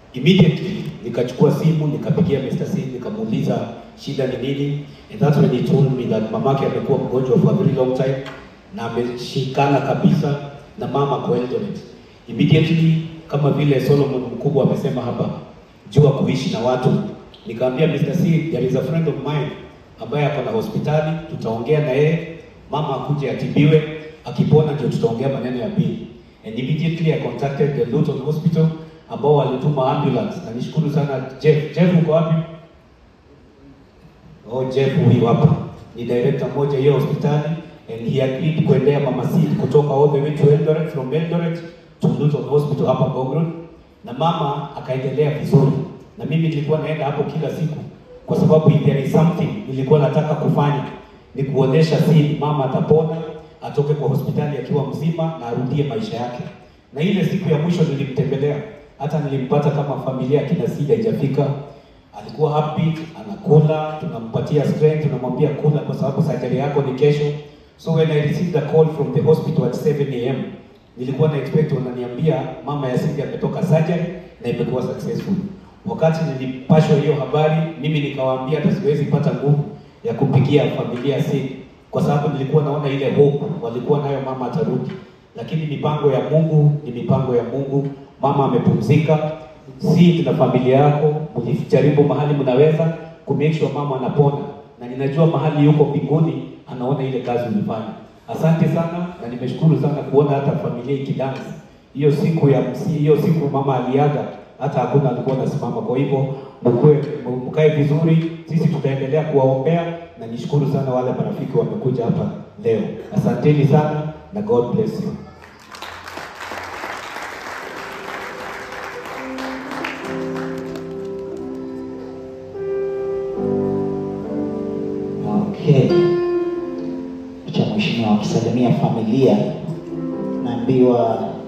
Immediately nikachukua simu nikapigia Mr. C nikamuuliza shida ni nini, and that's when he told me that mamake amekuwa mgonjwa for a very long time na ameshikana kabisa na mama kwa Eldoret. Immediately kama vile Solomon mkubwa amesema hapa, jua kuishi na watu, nikamwambia Mr. C, there is a friend of mine ambaye ako na hospitali, tutaongea na yeye, mama akuje atibiwe, akipona ndio tutaongea maneno ya bili. And immediately I contacted the Luton Hospital ambao walituma ambulance, na nishukuru sana Jeff. Jeff uko wapi? Oh, Jeff huyu hapa ni director mmoja hiyo hospitali and he agreed kuendea mama Sid kutoka all the way to Eldoret from Eldoret to Luton Hospital hapa Gogron, na mama akaendelea vizuri, na mimi nilikuwa naenda hapo kila siku kwa sababu if there is something nilikuwa nataka kufanya ni kuonesha Sid mama atapona, atoke kwa hospitali akiwa mzima na arudie maisha yake. Na ile siku ya mwisho nilimtembelea, hata nilimpata kama familia kina Sid haijafika alikuwa happy, anakula, tunampatia strength, tunamwambia kula kwa sababu surgery yako ni kesho. So when I received a call from the hospital at 7 am, nilikuwa na expect wananiambia mama ya Cindy ametoka surgery na imekuwa successful. Wakati nilipashwa hiyo habari, mimi nikawaambia hata siwezi pata nguvu ya kupigia familia ya Cindy kwa sababu nilikuwa naona ile hope walikuwa nayo mama atarudi, lakini mipango ya Mungu ni mipango ya Mungu. Mama amepumzika, si na familia yako mlijaribu mahali mnaweza ku make sure mama anapona, na ninajua mahali yuko mbinguni anaona ile kazi ulifanya. Asante sana, na nimeshukuru sana kuona hata familia ikidance hiyo siku ya msi, hiyo siku mama aliaga, hata hakuna alikuwa anasimama. Kwa hivyo mkue mkae vizuri, sisi tutaendelea kuwaombea, na nishukuru sana wale marafiki wamekuja hapa leo. Asanteni sana na God bless you. Okay. Cha mheshimiwa akisalimia familia, naambiwa